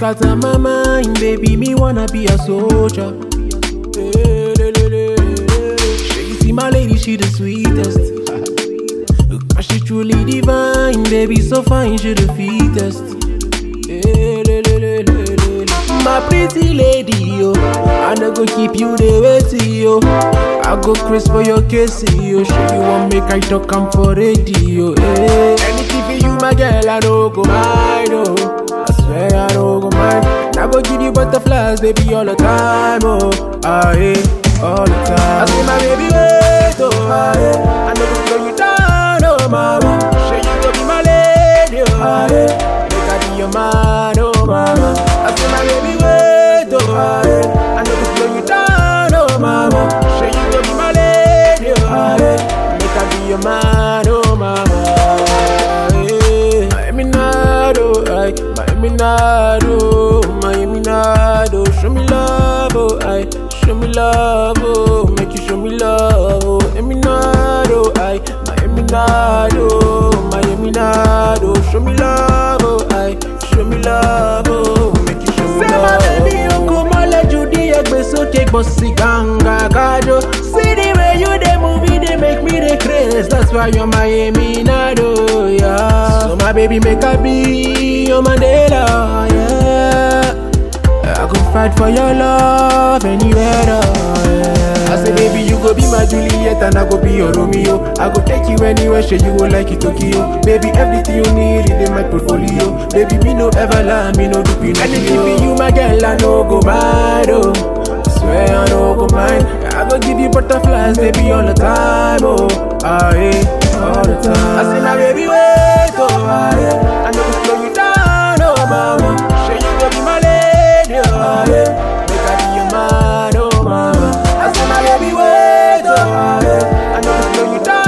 got on my mind, baby, me wanna be a soldier. Sure you see my lady, she the sweetest. Cause she truly divine, baby, so fine, she the fittest. My pretty lady, yo, I no go keep you the waiting, yo. I go Chris for your case, yo. Sure you want make I talk, I'm for radio, eh. Anything for you, my girl, I no go mind, oh. I swear I no go mind. I go give you butterflies, baby, all the time, oh. Ah, yeah, all the time. I say, my baby, wait, oh, ah, yeah. I know go slow you down, oh, mama. Sure you go be my lady, oh, ah, yeah. Make I be your man, oh, mama. I say, my baby, wait, oh, ah, yeah. I know go slow you down, oh, mama. Sure you go be my lady, oh, ah, yeah. Make I be your man, oh, mama. Yeah. Miami Nado, ay, Miami Nado, Miami Nado, show me love, oh, ay, show me love, oh, make you show me love, oh, Miami Nado, ay, Miami Nado, Miami Nado, show me love, oh, ay, show me love, oh, make you show me love. Say my baby, you come on, let you the egbe so take bossy ganga gajo. See the way you the movie, they make me the craze. That's why you're Miami Nado, yeah. So my baby make a be your Mandela, yeah. I go fight for your love anywhere, yeah. I say, baby, you go be my Juliet and I go be your Romeo. I go take you anywhere, sure you go like it, Tokyo. Baby, everything you need is in my portfolio. Baby, me no ever lie, me no do pinocchio. Anything for you, my girl, I no go mad, oh. I swear I no go mind. I go give you butterflies, baby, all the time, oh. Ah, yeah, all the time. I say, now, baby, wait, oh, ah, yeah. I know go slow you down, oh, mama. Sure you go be my lady, oh, yeah. Make I be your man, oh, mama. I say, my baby, wait, oh, ah, yeah. I know go slow you down.